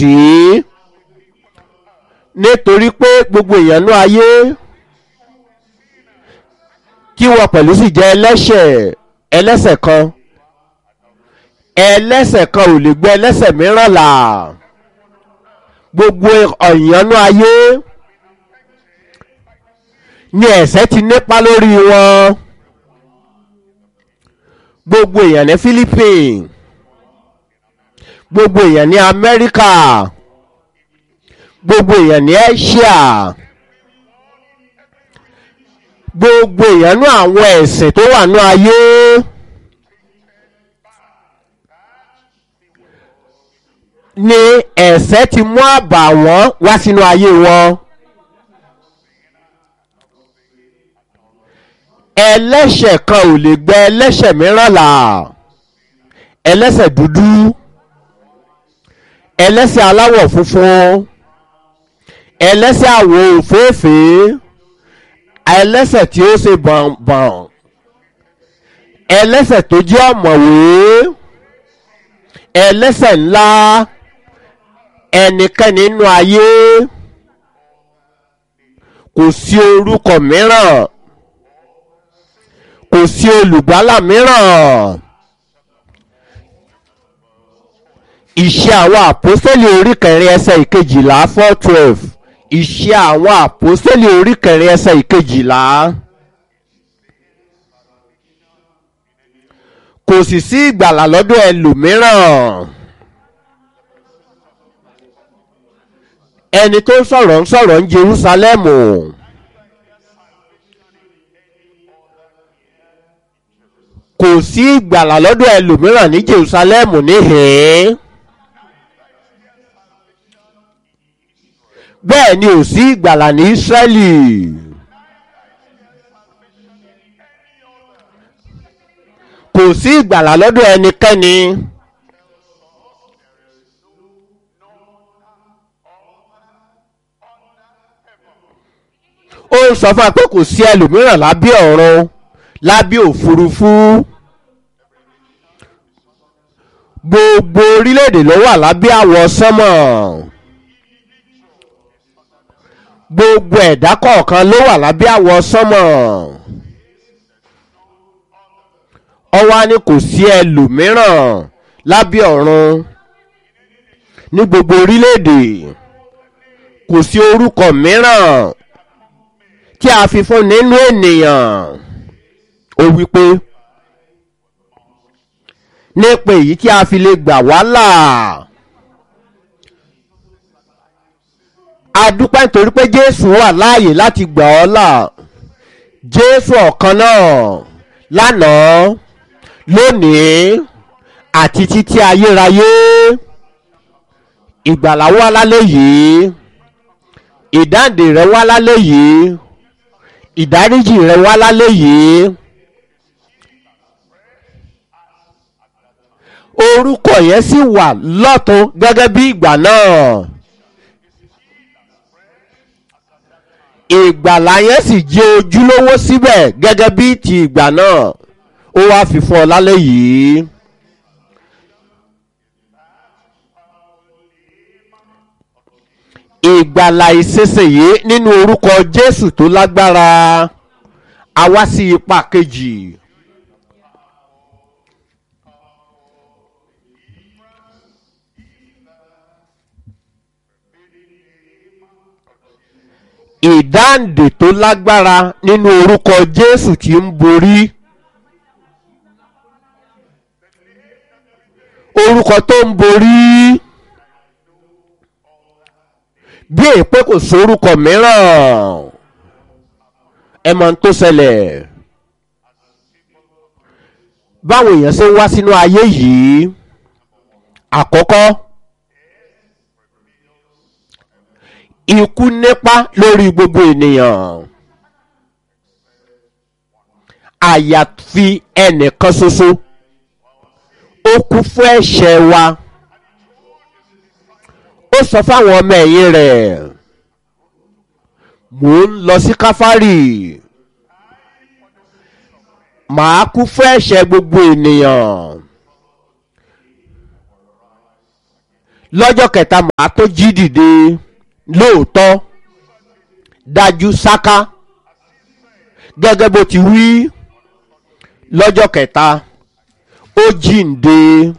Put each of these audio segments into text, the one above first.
sí nítorí pé gbogbo èèyàn ní ayé kí wọ́n pẹ̀lú sì jẹ́ ẹlẹ́ṣẹ̀ ẹlẹ́ṣẹ̀ kan ẹlẹ́ṣẹ̀ kan ò lè gbé ẹlẹ́ṣẹ̀ mìíràn là gbogbo ọ̀yànnú ayé ni ẹ̀ṣẹ̀ ti nípa lórí wọn gbogbo èèyàn ní philippines gbogbo èèyàn ní amẹ́ríkà gbogbo èèyàn ní asia gbogbo èèyàn ní àwọn ẹ̀sìn tó wà ní ayé ni ẹ̀ṣẹ̀ ti mú àbàwọ́n wá sínú ayé wọn. ẹlẹ́ṣẹ̀ kan ò lè gbẹ ẹlẹ́ṣẹ̀ mìíràn là ẹlẹ́ṣẹ̀ dúdú ẹlẹ́ṣẹ̀ aláwọ̀ funfun ẹlẹ́ṣẹ̀ àwọ̀ òféèfé ẹlẹ́ṣẹ̀ tí ó ṣe bọ̀nbọ̀n ẹlẹ́ṣẹ̀ tó jẹ́ ọ̀mọ̀wé ẹlẹ́ṣẹ̀ ńlá ẹnikẹ́ni nínú ayé kò sí orúkọ mìíràn kò sí olùgbàlà mìíràn iṣẹ́ àwọn àpọ́sẹ́lì orí kẹrin ẹsẹ̀ ìkejìlá four twelve iṣẹ́ àwọn àpọ́sẹ́lì orí kẹrin ẹsẹ̀ ìkejìlá kò sì sí ìgbàlà lọ́dọ̀ ẹlòmíràn ẹni tó ń sọ̀rọ̀ ń sọ̀rọ̀ ń Jerúsálẹ́mù. kò sí ìgbàlà lọ́dọ̀ ẹlòmíràn ní Jerusalem níhìn bẹ́ẹ̀ ni ò sí ìgbàlà ní Ísírẹ́lì kò sí ìgbàlà lọ́dọ̀ ẹnikẹ́ni ó ń sọ fún wa pé kò sí ẹlòmíràn lábẹ́ ọ̀run lábẹ́ òfurufú gbogbo orílẹ̀-èdè ló wà lábẹ́ àwọ̀ sánmọ̀ gbogbo ẹ̀dá kọ̀ọ̀kan ló wà lábẹ́ àwọ̀ sánmọ̀ ọwá ni kò sí ẹlòmíràn lábẹ́ ọ̀run ní gbogbo orílẹ̀-èdè kò sí orúkọ mìíràn tí a fi fún nínú ènìyàn ó wí pé nípa èyí tí a fi lè gbà wá là a dúpẹ́ nítorí pé Jésù wà láàyè láti gbà ọ́ là Jésù ọ̀kan náà lánàá lónìí àti títí ayérayé ìgbàlà wá lálẹ́ yìí ìdáǹdè rẹ wá lálẹ́ yìí ìdáríjì rẹ wá lálẹ́ yìí. orúkọ yẹn sì wà lọ́tún gẹ́gẹ́ bí ìgbà náà ìgbàlà yẹn sì jẹ́ ojúlówó síbẹ̀ gẹ́gẹ́ bí ti ìgbà náà ó wá fi fún ọ lálẹ́ yìí. ìgbàlà ìṣesèyí nínú orúkọ Jésù tó lágbára a wá sí ipa kejì. ìdáǹdè tó lágbára nínú orúkọ Jésù tí ń borí orúkọ tó ń borí bí èpè kò sórúkọ mìíràn ẹ mọ̀ tó ṣẹlẹ̀ báwo èèyàn ṣe ń wá sínú ayé yìí àkọ́kọ́. ikú nípa lórí gbogbo ènìyàn àyàfi ẹnìkan ṣoṣo ó kú fún ẹ̀ṣẹ̀ wa ó sọ fáwọn ọmọ ẹ̀yìn rẹ̀ mò ń lọ sí káfárì màá kú fún ẹ̀ṣẹ̀ gbogbo ènìyàn lọ́jọ́ kẹta màá tó jí dìde lóòótọ́ dájú sáká gẹ́gẹ́ bó ti wí lọ́jọ́ kẹta ó jíǹde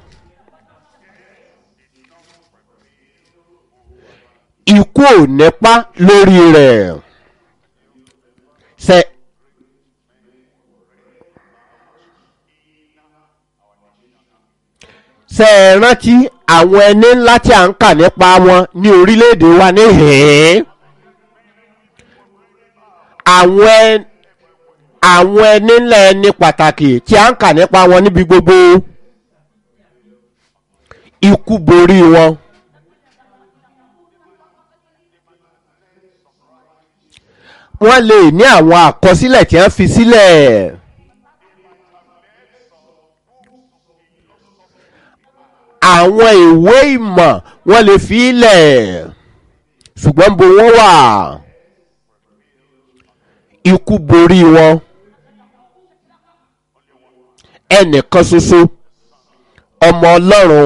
ikú ò nípa lórí rẹ̀ ṣe ṣe ẹ rántí àwọn ẹni ńlá tí a ń kà nípa wọn ní orílẹ̀-èdè wa níhìn-ín àwọn ẹ- àwọn ẹni ńlá ẹni pàtàkì tí a ń kà nípa wọn níbi gbogbo ikú borí wọn. wọ́n lè ní àwọn àkọsílẹ̀ tí wọ́n fi sílẹ̀. àwọn ìwé ìmọ̀ wọ́n lè fi ilẹ̀ ṣùgbọ́n bo wọ́n wà ikú borí wọn ẹnìkan ṣoṣo ọmọ ọlọ́run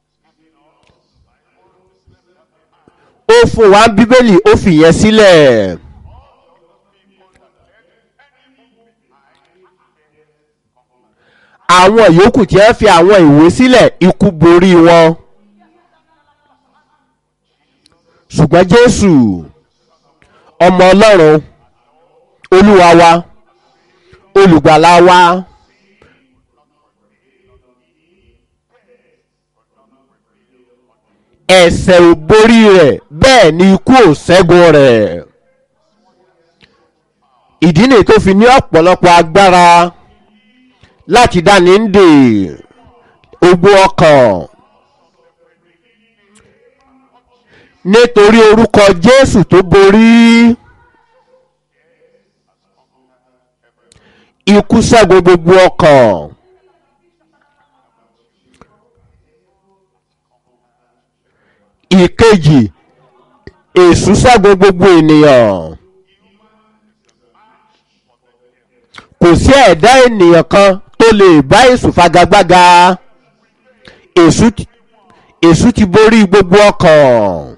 ó fún wa bíbélì ó fìyẹn sílẹ̀. àwọn yòókù tí wọ́n fi àwọn ìwé sílẹ̀ ikú borí wọn. ṣùgbọ́n jésù ọmọ ọlọ́run olúwa wa olùgbàlà wa ẹ̀sẹ̀ ò borí rẹ̀ bẹ́ẹ̀ ni ikú ò ṣẹ́gun rẹ̀ ìdí nìyí tó fi ní ọ̀pọ̀lọpọ̀ agbára láti dáni ń dè ogbó ọkàn nítorí orúkọ jésù tó borí ikú ṣẹ́gun gbogbo ọkàn ìkejì èṣù ṣẹ́gun gbogbo ènìyàn kò sí ẹ̀dá ènìyàn kan tó lè bá èṣù fagagbága èṣù ti- èṣù ti borí gbogbo ọkàn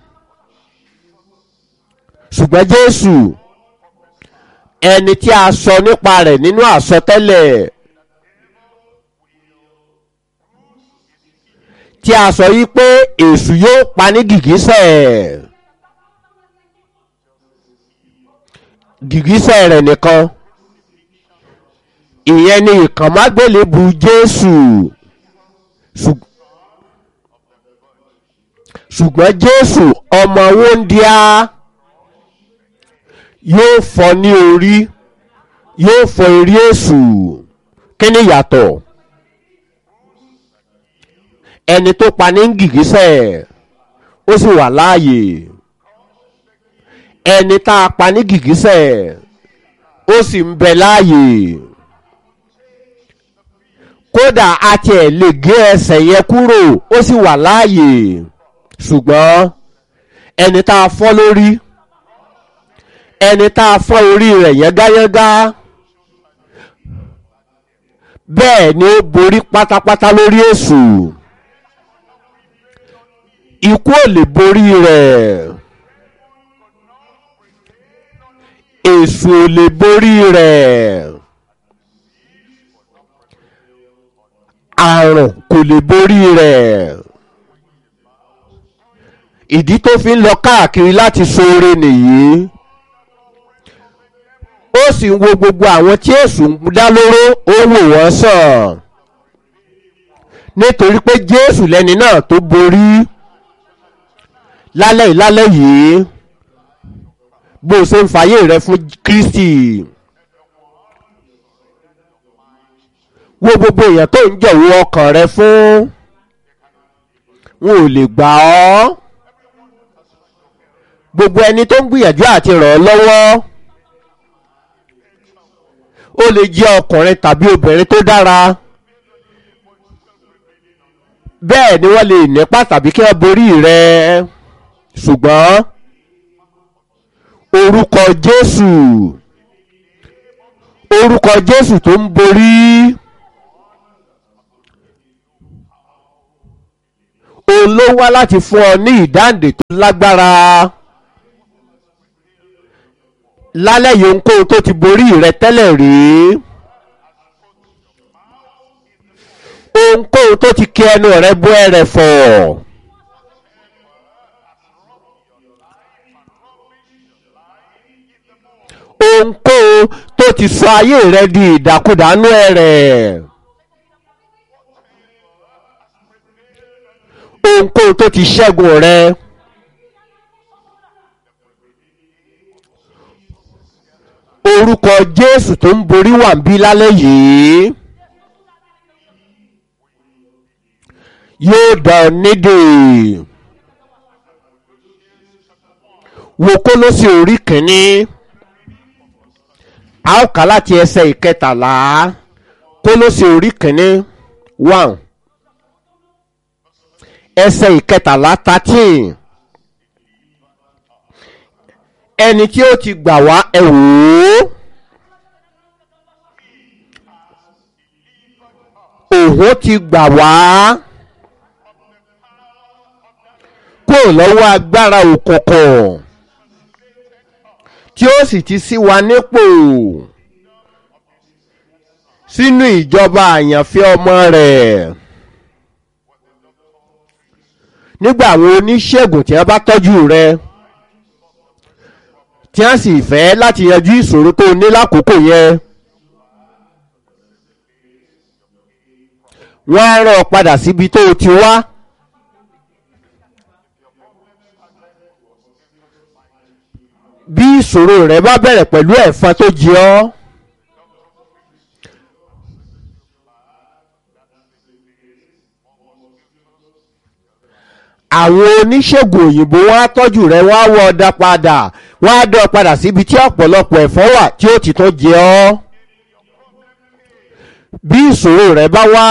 ṣùgbọ́n jésù ẹni tí a sọ nípa rẹ̀ nínú àsọtẹ́lẹ̀ tí a sọ yí pé èṣù yóò pa ní gìgísẹ̀ gìgísẹ̀ rẹ̀ nìkan ìyẹn ni ìkànmágbélébu jésù Ṣùg- ṣùgbọ́n jésù ọmọ wóńdíá yóò fọ́ ní orí yóò fọ́ orí èṣù kí ni ìyàtọ̀ ẹni tó pa ní gìgísẹ̀ ó sì wà láàyè ẹni tá a pa ní gìgísẹ̀ ó sì ń bẹ láàyè kódà a tiẹ̀ lè gé ẹsẹ̀ yẹn kúrò ó sì wà láàyè ṣùgbọ́n ẹni tá a fọ́ lórí ẹni tá a fọ́ orí rẹ̀ yángayángá bẹ́ẹ̀ ni ó borí pátápátá lórí èṣù ikú ò lè borí rẹ̀ èṣù ò lè borí rẹ̀ àrùn kò lè borí rẹ̀ ìdí tó fi ń lọ káàkiri láti ṣoore nìyí ó sì ń wo gbogbo àwọn tí èṣù ń dá lóró ó wò wọ́n sàn nítorí pé jésù lẹni náà tó borí lálẹ́ yìí lálẹ́ yìí bó o ṣe ń fàyè rẹ fún kristi wo gbogbo èèyàn tó ń jọ̀wọ́ ọkàn rẹ fún wọn ò lè gbà ọ́ gbogbo ẹni tó ń gbìyànjú àti ràn ọ́ lọ́wọ́ ó lè jẹ́ ọkùnrin tàbí obìnrin tó dára bẹ́ẹ̀ ni wọ́n lè nípa tàbí kí wọ́n borí rẹ ṣùgbọ́n orúkọ jésù orúkọ jésù tó ń borí òun ló wá láti fún ọ ní ìdáǹdè tó lágbára lálẹ́ yìí ohunkóhun tó ti borí rẹ tẹ́lẹ̀ rí ohunkóhun tó ti kí ẹnu rẹ bó ẹrẹ̀ fọ̀ ohunkóhun tó ti sọ ayé rẹ di ìdàkudànù ẹrẹ̀. ohunkóhun tó ti ṣẹ́gun rẹ. orúkọ jésù tó ń borí wà ń bí lálẹ́ yìí yóò dá ọ nídè wo kólósì orí kìíní a ó kà láti ẹsẹ̀ ìkẹtàlá kólósì orí kìíní one ẹsẹ̀ ìkẹtàlá thirteen ẹni tí ó ti gbà wá ẹ wò ó òun ti gbà wá kúrò lọ́wọ́ agbára òkùnkùn tí ó sì ti sí wa nípò sínú ìjọba àyànfẹ́ ọmọ rẹ̀ nígbà àwọn oníṣègùn tí wọ́n bá tọ́jú rẹ tí wọ́n sì fẹ́ láti yanjú ìṣòro tó ní lákòókò yẹn wọ́n á rán ọ padà síbi tó o ti wá. bí ìṣòro rẹ bá bẹ̀rẹ̀ pẹ̀lú ẹ̀fọn tó jẹ ọ́. àwọn oníṣègùn òyìnbó wọn á tọ́jú rẹ wọ́n á wọ ọ̀dà padà wọ́n á dán ọ padà síbi tí ọ̀pọ̀lọpọ̀ ẹ̀fọ́ wà tí ó ti tó jẹ ọ́. bí ìṣòro rẹ bá wá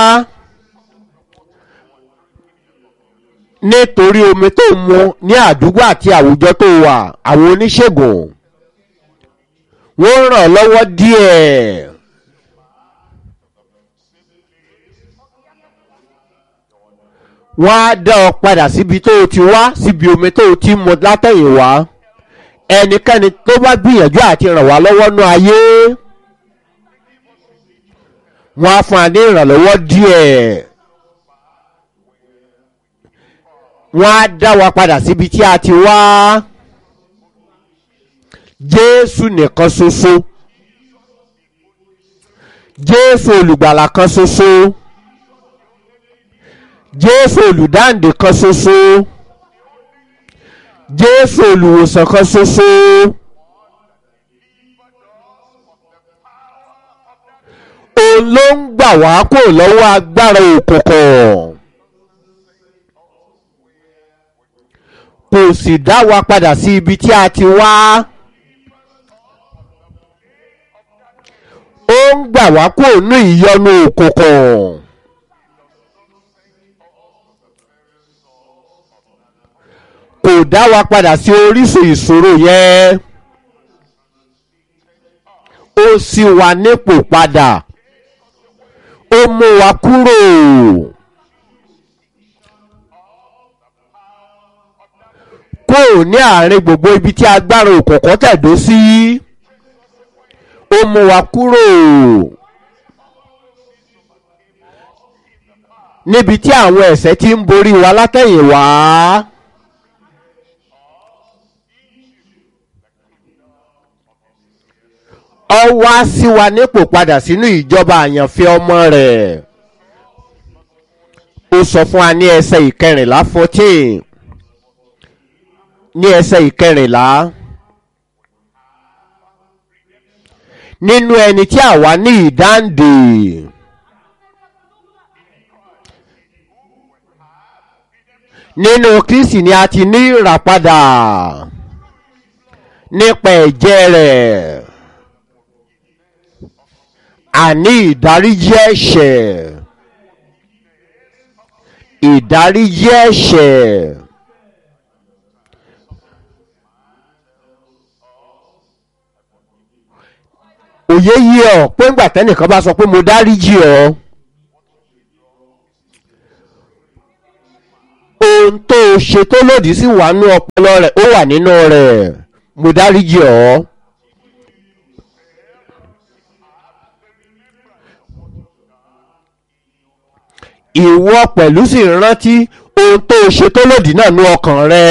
nítorí omi tó ń mu ní àdúgbò àti àwùjọ tó wà àwọn oníṣègùn wọ́n ràn ọ́ lọ́wọ́ díẹ̀. wọ́n á dá ọ padà síbi tó o ti wá síbi omi tó o ti mu látẹ̀yìnwá ẹnikẹ́ni tó bá gbìyànjú àti ràn wá lọ́wọ́ nú ayé wọ́n á fún wa ní ìrànlọ́wọ́ díẹ̀ wọ́n á dá wa padà síbi tí a ti wá jésù nìkan ṣoṣo jésù olùgbàlà kan ṣoṣo jésù olùdáǹdè kan ṣoṣo jésù olùwòsàn kan ṣoṣo òun ló ń gbà wá kó lọ́wọ́ agbára òkùnkùn kò sì dá wa padà sí ibi tí a ti wá ó ń gbà wá kó nú ìyọnu òkùnkùn. kò dá wa padà sí orísun ìṣòro yẹn ó sì wà nípò padà ó mú wa kúrò kúrò ní àárín gbogbo ibi tí agbára òkùnkùn tẹ̀dó sí ó mú wa kúrò níbi tí àwọn ẹ̀ṣẹ̀ ti ń borí wa látẹ̀yìnwá. ọ wá sí wa nípò padà sínú ìjọba àyànfẹ́ ọmọ rẹ̀ ó sọ fún wa ní ẹsẹ̀ ìkẹrìnlá fourteen ní ẹsẹ̀ ìkẹrìnlá nínú ẹni tí àwa ní ìdáǹdè nínú kristi ni a ti ní ìràpadà nípa ẹ̀jẹ̀ rẹ̀ àní ìdáríjì ẹ̀ṣẹ̀ ìdáríjì ẹ̀ṣẹ̀ òye yí ọ pé ńgbà tẹ́nìkan bá sọ pé mo dáríjì ọ ó ohun tó o ṣe tó lòdì sí wà nínú ọpọlọ rẹ̀ ó wà nínú rẹ̀ mo dáríjì ọ́. ìwọ pẹ̀lú sì rántí ohun tó o ṣe tó lòdì náà nínú ọkàn rẹ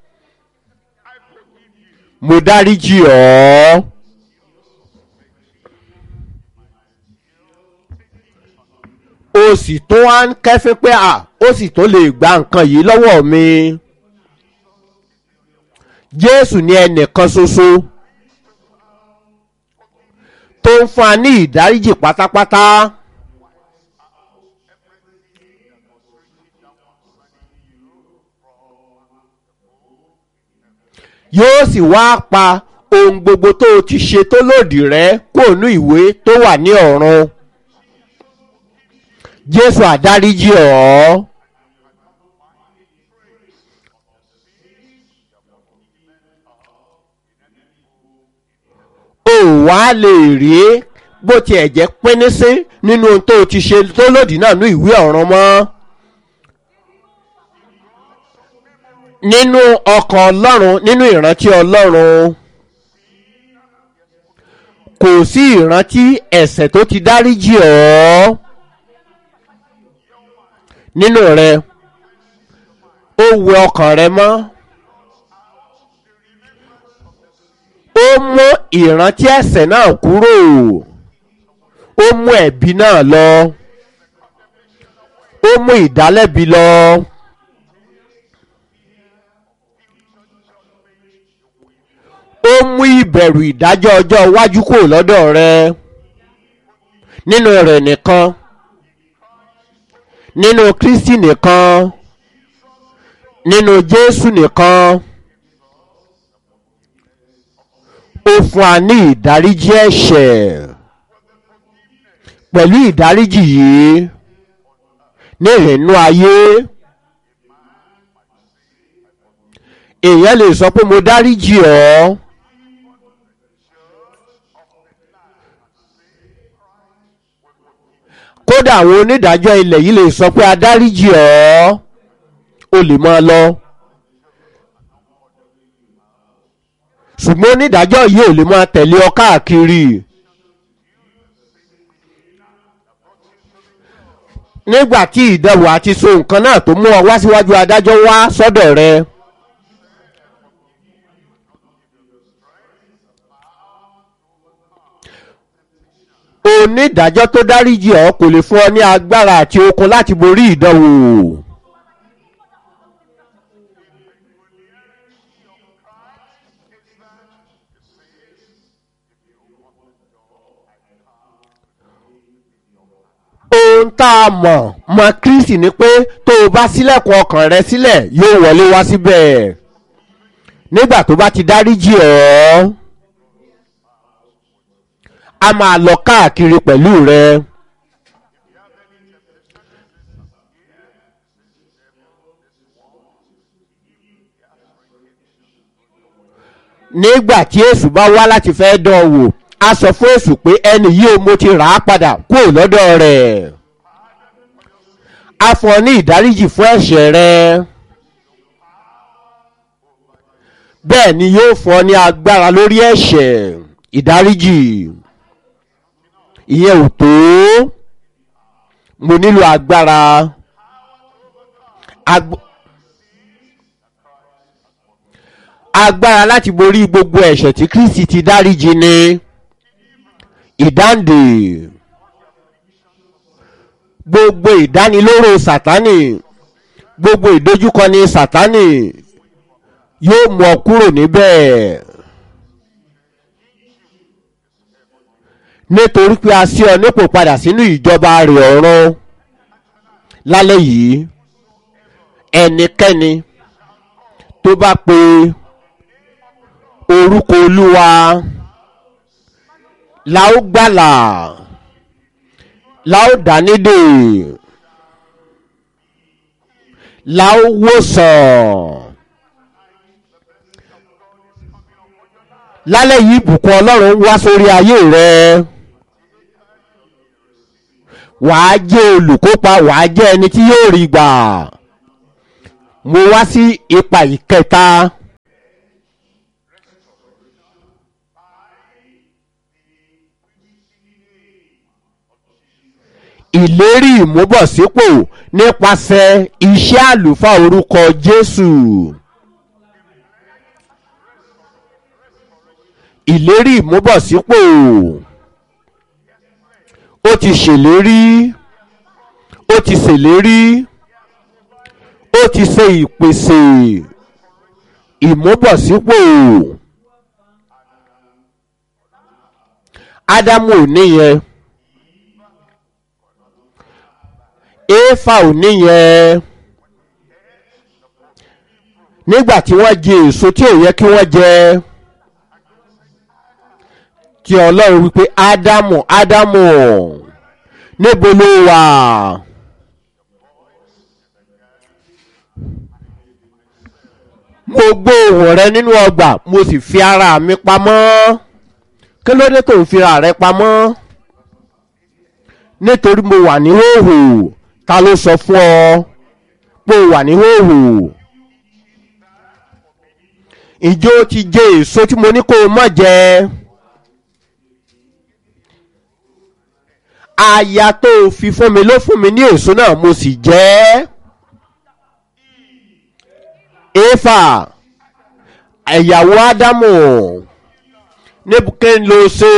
mo dáríjì ọ́. o sì tó wá ń kẹ́fín pé à ó sì tó lè gba nǹkan yìí lọ́wọ́ mi. Jésù ní ẹnìkan ṣoṣo tó ń fún wa ní ìdáríjì pátápátá. yóò sì wá pa ohun gbogbo tó o ti ṣe tó lòdì rẹ kó nú ìwé tó wà ní ọ̀run jésù àdáríjì ọ́ o wá lè rí bó tiẹ̀ jẹ́ pínísí nínú ohun tó o ti ṣe tó lòdì náà ní ìwé ọ̀run mọ́. nínú ọkàn ọlọ́run nínú ìrántí ọlọ́run kò sí ìrántí ẹ̀ṣẹ̀ tó ti dáríjì ọ́ nínú rẹ ó wẹ ọkàn rẹ mọ́ ó mú ìrántí ẹ̀ṣẹ̀ náà kúrò ó mú ẹ̀bi náà lọ ó mú ìdálẹ́bi lọ. ó mú ìbẹ̀rù ìdájọ́ ọjọ́ iwájú kúrò lọ́dọ̀ rẹ nínú rẹ̀ nìkan nínú kristi nìkan nínú jésù nìkan ó fún wa ní ìdáríjì ẹ̀ṣẹ̀ pẹ̀lú ìdáríjì yìí ní ìrìnnú ayé èèyàn lè sọ pé mo dáríjì ọ́. kódà àwọn onídàájọ́ ilẹ̀ yìí lè sọ pé adáríjì ọ́ o lè máa lọ. ṣùgbọ́n onídàájọ́ yìí ò lè máa tẹ̀lé ọ káàkiri. nígbà tí ìdẹ̀wò àti so nǹkan náà tó mú ọ wá síwájú adájọ́ wá sọ́dọ̀ rẹ. onídàájọ́ tó dáríjì ọ́ kò lè fún ọ ní agbára àti okun láti borí ìdánwò. ohun tá a mọ̀ mọ̀ kristi ni pé tó o bá sílẹ̀kùn ọkàn rẹ sílẹ̀ yóò wọlé wá síbẹ̀ nígbà tó bá ti dáríjì ọ́ a máa lọ káàkiri pẹ̀lú rẹ. nígbà tí èṣù bá wá láti fẹ́ dán wò a sọ fún èṣù pé ẹni yìí mo ti rà á padà kúrò lọ́dọ̀ rẹ̀ a fún ọ ní ìdáríjì fún ẹ̀ṣẹ̀ rẹ bẹ́ẹ̀ ni yóò fún ọ ní agbára lórí ẹ̀ṣẹ̀ ìdáríjì ìyẹn ò tó mo nílò agbára Agb agbára láti borí gbogbo ẹ̀ṣẹ̀ tí kristi ti dáríjì ni ìdáǹdè gbogbo ìdánilóró sátánì gbogbo ìdojúkọni sátánì yóò mú ọ kúrò níbẹ̀. nítorí pé a sí ọ nípò padà sínú ìjọba rẹ̀ ọ̀run lálẹ́ yìí ẹnikẹ́ni tó bá pe orúkọ olúwa la ó gbàlà la ó dánídè la ó wòsàn lálẹ́ yìí ìbùkún ọlọ́run wá sórí ayé rẹ wàá jẹ́ olùkópa wàá jẹ́ ẹni tí yóò rí gbà mo wá sí ipa ìkẹta ìlérí ìmúbọ̀sípò nípasẹ̀ iṣẹ́ àlùfáà orúkọ jésù. ìlérí ìmúbọ̀sípò ó ti ṣèlérí ó ti ṣèlérí ó ti ṣe ìpèsè ìmúbọ̀sípò ádámù ò níyẹn éfà ò níyẹn nígbà tí wọ́n jẹ èso tí ò yẹ kí wọ́n jẹ tí ọlọ́run wípé ádámù ádámù níbo ló wà. mo gbọ́ ohùn rẹ nínú ọgbà mo sì fi ara mi pamọ́ kí ló dé tó ń fira rẹ pamọ́ nítorí mo wà ní hóhò ta ló sọ fún ọ pé o wà ní hóhò ìjọ ti jẹ èso tí mo ní kó o mọ̀ jẹ aya tó o fi fún mi ló fún mi ní èso náà mo sì jẹ ẹ́ éfà ẹ̀yàwó ádámù níbùkẹ́ ló ṣe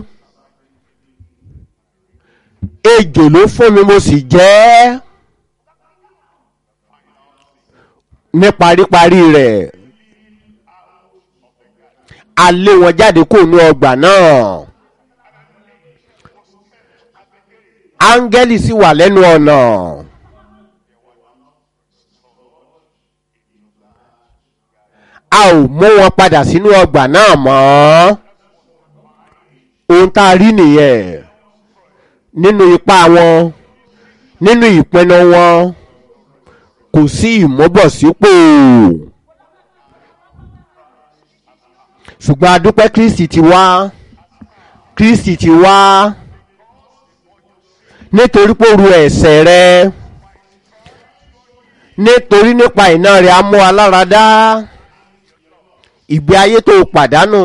ejò ló fún mi mo sì jẹ́ ẹ́ ní paríparí rẹ̀ a lé wọn jáde kó nu ọgbà náà áńgẹ́lì sì wà lẹ́nu ọ̀nà. a ò mú wọn padà sínú ọgbà náà mọ́ ohun tá a rí nìyẹn nínú ipá wọn nínú ìpinnu wọn kò sí ìmúbọ̀sípò ṣùgbọ́n adúpẹ́ kristi ti wá kristi ti wá nítorí pé ó ru ẹ̀ṣẹ̀ rẹ nítorí nípa iná rẹ̀ á mú aláradá ìgbé ayé tó pàdánù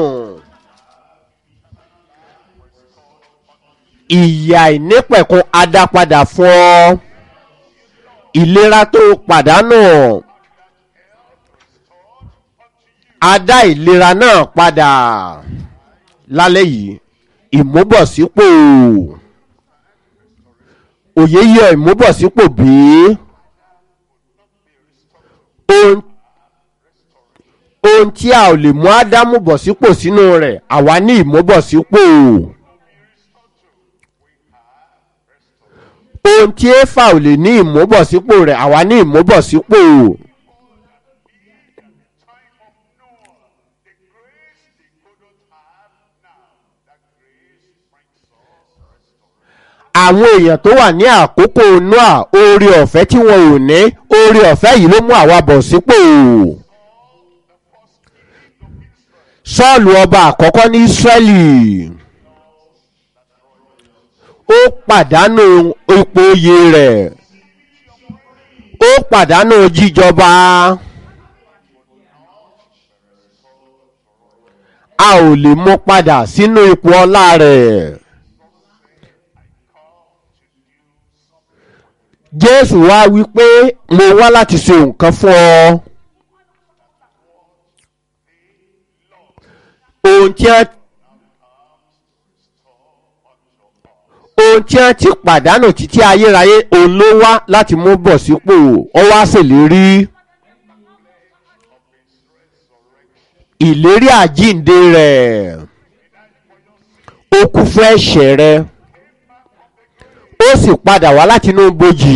ìyà ìnípẹ̀kun adápadà fún ọ ìlera tó pàdánù adá ìlera náà padà lálẹ́ yìí ìmúbọ̀sípò òye yọ ìmúbọ̀sípò bí ohun ohun tí a ò lè mú ádámù bọ̀ sípò sínú rẹ̀ àwa ní ìmúbọ̀sípò ohun tí éfà ò lè ní ìmúbọ̀sípò rẹ̀ àwa ní ìmúbọ̀sípò àwọn èèyàn tó wà ní àkókò noah oore ọ̀fẹ́ tí wọn ò ní oore ọ̀fẹ́ yìí ló mú àwa bọ̀ sípò. sọ́ọ̀lù ọba àkọ́kọ́ ní ísírẹ́lì ó pàdánù ipò oyè rẹ̀ ó pàdánù jíjọba a ò lè mú padà sínú ipò ọlá rẹ̀ jésù wá wí pé mo wá láti ṣe nǹkan fún ọ. ohun tí wọ́n ohun tí wọ́n ti pàdánù títí ayérayé òun ló wá láti mú bọ̀ sípò ọ wá ṣèlérí ìlérí àjíǹde rẹ̀ ó kú fún ẹ̀ṣẹ̀ rẹ̀ ó sì padà wá láti inú bojì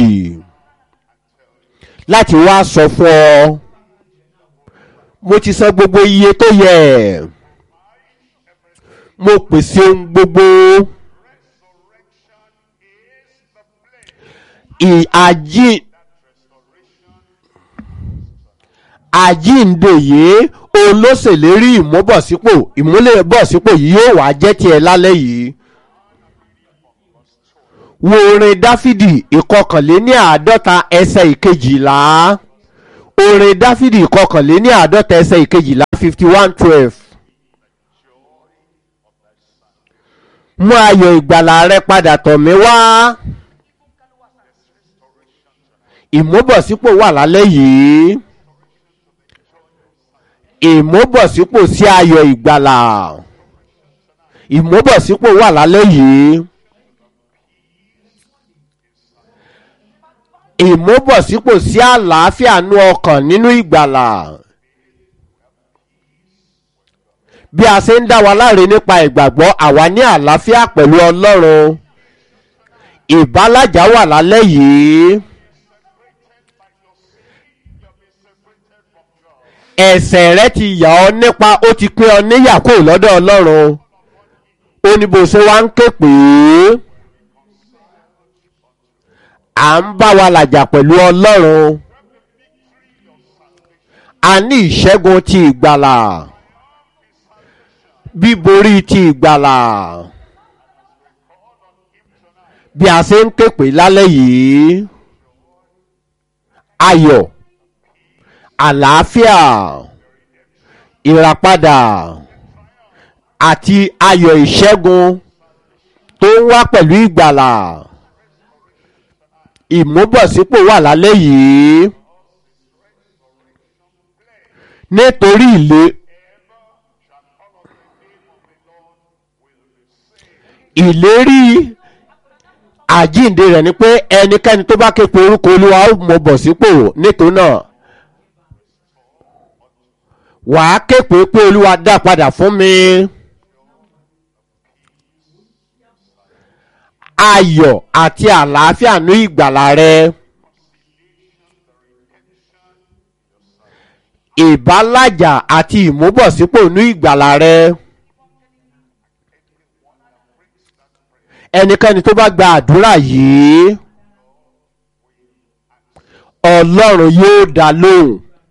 láti wá sọ fún ọ mo ti san gbogbo iye tó yẹ mo pèsè ohun gbogbo ìàjí àjíǹde yìí olóṣèlérí ìmúbọ̀sípò ìmúlẹ̀bọ̀sípò yìí yóò wá jẹ́ tiẹ̀ lálẹ́ yìí wo orin dáfídì ìkọkànléní àádọ́ta ẹsẹ̀ ìkejìlá orin dáfídì kọkànléní àádọ́ta ẹsẹ̀ ìkejìlá fifty one twelve. mú ayọ̀ ìgbàlà rẹ padà tọ̀ mí wá. ìmúbọ̀sípò wà lálẹ́ yìí. ìmúbọ̀sípò sí ayọ̀ ìgbàlà. ìmúbọ̀sípò wà lálẹ́ yìí. ìmúbọ̀sípò sí àlàáfíà nú ọkàn nínú ìgbàlà. bí a ṣe ń dá wa láre nípa ìgbàgbọ́ àwa ní àlàáfíà pẹ̀lú ọlọ́run ìbálàjà wà lálẹ́ yìí. ẹ̀sẹ̀ rẹ ti yà ọ́ nípa ó ti pín ọ níyà kó lọ́dọ̀ ọlọ́run ó ní bó ṣe wá ń ké pè é à ń bá wa làjà pẹ̀lú ọlọ́run a ní ìṣẹ́gun ti ìgbàlà bíborí ti ìgbàlà bí a ṣe ń ké pè lálẹ́ yìí ayọ̀ àlàáfíà ìràpadà àti ayọ̀ ìṣẹ́gun tó ń wá pẹ̀lú ìgbàlà ìmúbọ̀sípò wà lálẹ́ yìí nítorí ilé ìlérí àjíǹde rẹ̀ ni pé ẹnikẹ́ni tó bá ké pe orúkọ olúwa ó mọ bọ̀ sípò nítorí náà wàá ké pe pé olúwa dá padà fún mi. ayọ̀ àti àlàáfíà ní ìgbàlà rẹ. ìbálàjà àti ìmúbọ̀sípò ní ìgbàlà rẹ. ẹnikẹ́ni tó bá gba àdúrà yìí ọlọ́run yóò dá lóhùn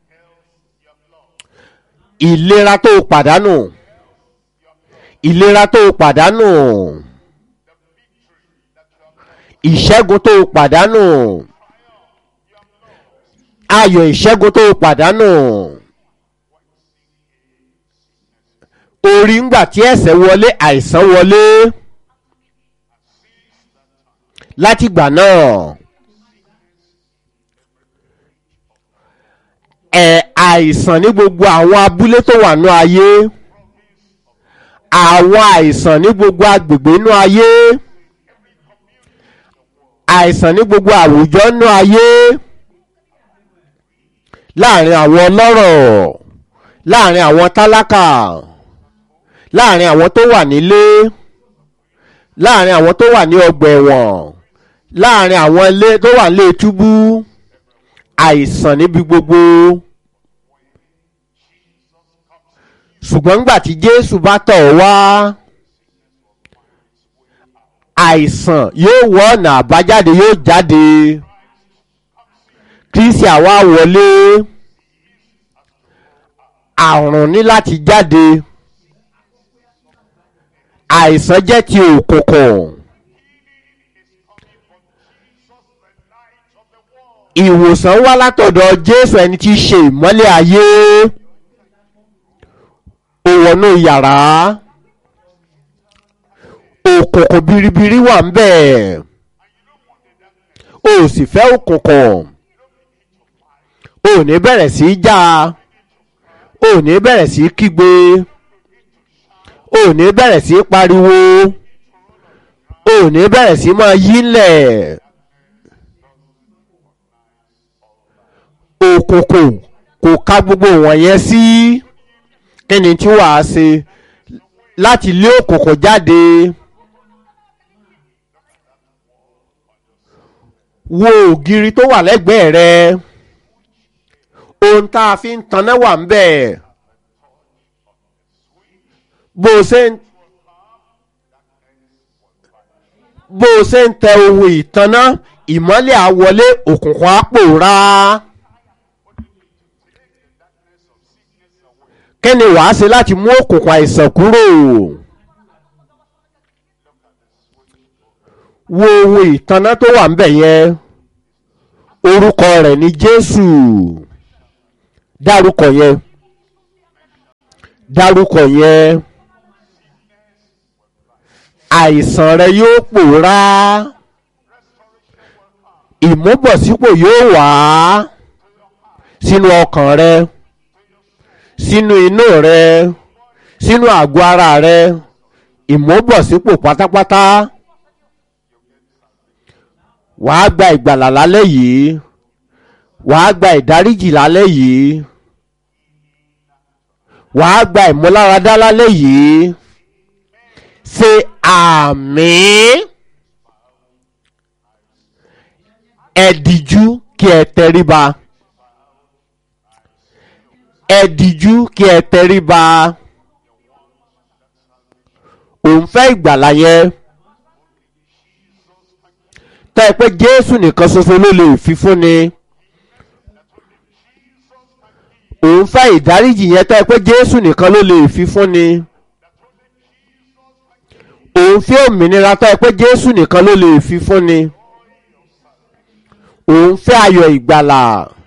ìlera tó pàdánù ìlera tó pàdánù ìṣẹ́gun tó pàdánù ayọ̀ ìṣẹ́gun tó pàdánù orí ńgbà tí ẹ̀sẹ̀ wọlé àìsàn wọlé látìgbà náà ẹ̀ àìsàn ní gbogbo àwọn abúlé tó wà ní ayé àwọn àìsàn ní gbogbo agbègbè ní ayé àìsàn ní gbogbo àwùjọ ní ayé láàrin àwọn ọlọ́rọ̀ láàrin àwọn tálákà láàrin àwọn tó wà nílé láàrin àwọn tó wà ní ọgbà ẹ̀wọ̀n láàrin àwọn ilé tó wà nílé túbú àìsàn níbi gbogbo ṣùgbọ́n nígbà tí jésù bá tọ̀ wá àìsàn yóò wọ ọ̀nà àbájáde yóò jáde kristi àwa wọlé àrùn ní láti jáde àìsàn jẹ́ ti òkùnkùn ìwòsàn wá látọ̀dọ̀ jésù ẹni tí í ṣe ìmọ́lẹ̀ ayé ó wọnú yàrá òkùnkùn biribiri wà ń bẹ̀ o sì fẹ́ òkùnkùn o ní bẹ̀rẹ̀ sí í já o ní bẹ̀rẹ̀ sí í kígbe o ní bẹ̀rẹ̀ sí í pariwo o ní bẹ̀rẹ̀ sí í máa yí ńlẹ̀ òkùnkùn kò ka gbogbo wọ̀nyẹn sí kí ni tí wàá ṣe láti lé òkùnkùn jáde. wo ògiri tó wà lẹ́gbẹ̀ẹ́ rẹ ohun tá a fi ń taná wà ń bẹ̀ bó o ṣe ń bó o ṣe ń tẹ ohun ìtaná ìmọ́lẹ̀ àwọlé òkùnkùn á pòórá kí ni wàá ṣe láti mú òkùnkùn àìsàn kúrò wo ohun ìtaná tó wà ń bẹ̀ yẹn orúkọ rẹ̀ ní jésù dárúkọ yẹn dárúkọ yẹn àìsàn rẹ yóò pòórá ìmúbọ̀sípò yóò wá sínú ọkàn rẹ sínú inú rẹ sínú àgọ́ ara rẹ ìmúbọ̀sípò pátápátá wàá gba ìgbàlà lálẹ́ yìí wàá gba ìdáríjì lálẹ́ yìí wàá gba ìmúláradá lálẹ́ yìí ṣe àmín ẹ díjú kí ẹ tẹríba ẹ díjú kí ẹ tẹríba òun fẹ́ ìgbàlà yẹn tẹ́ ẹ pé jésù nìkan ṣoṣo ló lè fi fúnni òun fẹ́ ìdáríjì yẹn tẹ́ ẹ pé jésù nìkan ló lè fi fúnni òun fẹ́ òmìnira tẹ́ ẹ pé jésù nìkan ló lè fi fúnni òun fẹ́ ayọ̀ ìgbàlà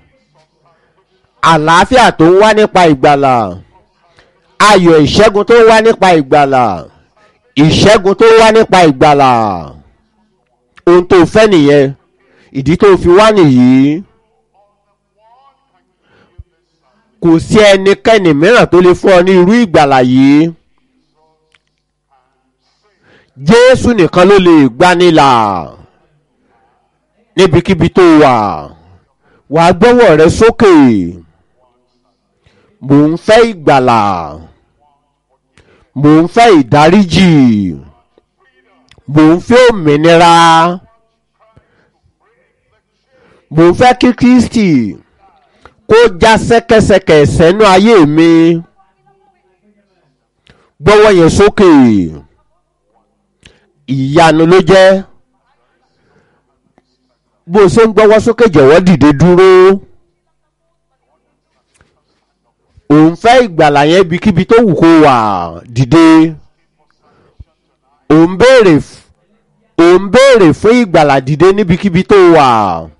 àlàáfíà tó ń wá nípa ìgbàlà ayọ̀ ìṣẹ́gun tó ń wá nípa ìgbàlà ìṣẹ́gun tó ń wá nípa ìgbàlà ohun tó fẹ́ nìyẹn ìdí tó fi wá nìyí kò sí ẹnikẹ́ni mìíràn tó lè fún ọ ní irú ìgbàlà yìí jésù nìkan ló lè gbanilà níbikíbi tó wà wà á gbọ́wọ́ rẹ sókè mò ń fẹ́ ìgbàlà mò ń fẹ́ ìdáríjì mò ń fẹ́ òmìnira mò ń fẹ́ kí kristi kó já sẹ́kẹsẹkẹ sẹ́nu ayé mi gbọ́wọ́ yẹn sókè ìyanu ló jẹ́ bó o ṣe ń gbọ́wọ́ sókè jọ̀wọ́ dìde dúró òun fẹ́ ìgbàlà yẹn ibikíbi tó wù kó wà dìde òun béèrè òun béèrè fún ìgbàlà dìde níbikíbi tó wà.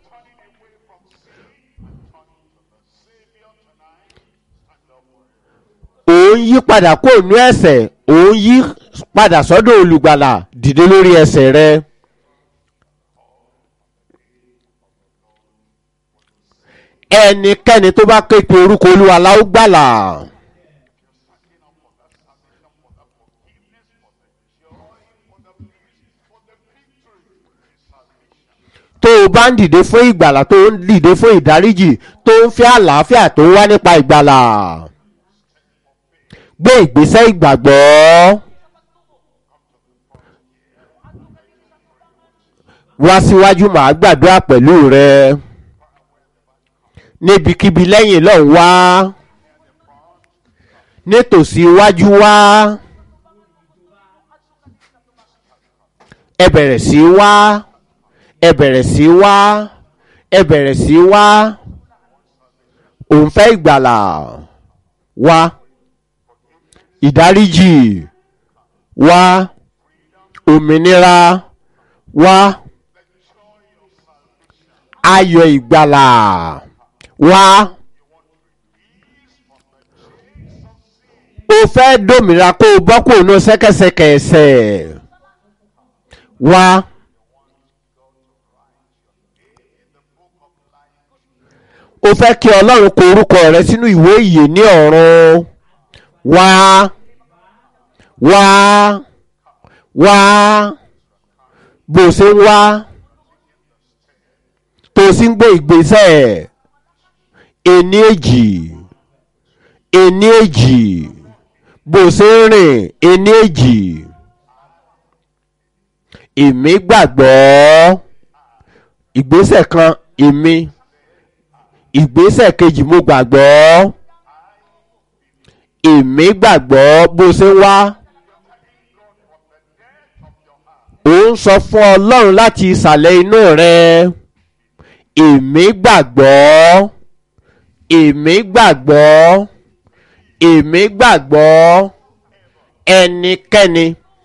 òun yí padà kó nú ẹsẹ̀ òun yí padà sọ́dọ̀ olùgbàlà dìde lórí ẹsẹ̀ rẹ. ẹnikẹ́ni tó bá ké pe orúkọ olúwa la ó gbàlà. tó o bá ń dìde fún ìgbàlà tó ń dìde fún ìdáríjì tó ń fẹ́ àlàáfíà tó ń wá nípa ìgbàlà gbé ìgbésẹ̀ ìgbàgbọ́. wá síwájú màá gbàdúrà pẹ̀lú rẹ níbikíbi lẹ́yìn lọ́hùn wá nítòsí iwájú wá ẹ bẹ̀rẹ̀ sí wá ẹ bẹ̀rẹ̀ sí wá ẹ bẹ̀rẹ̀ sí wá òun fẹ́ ìgbàlà wá ìdáríjì wá òmìnira wá ayọ̀ ìgbàlà wá o fẹ́ dòmìnira kó o bọ́ kó o ná sẹ́kẹsẹkẹ ẹsẹ̀ wá o fẹ́ kí ọlọ́run kọ orúkọ rẹ sínú ìwé ìyè ní ọ̀run wá wá wá bó o ṣe ń wá tó o sì ń gbé ìgbésẹ̀ ení èjì ení èjì bó o ṣe ń rìn ení èjì èmi gbàgbọ́ ìgbésẹ̀ kan èmi ìgbésẹ̀ kejì mo gbàgbọ́ èmi gbàgbọ́ bó ṣe wá ó ń sọ fún ọlọ́run láti ìsàlẹ̀ inú rẹ èmi gbàgbọ́ èmi gbàgbọ́ èmi gbàgbọ́ ẹnikẹ́ni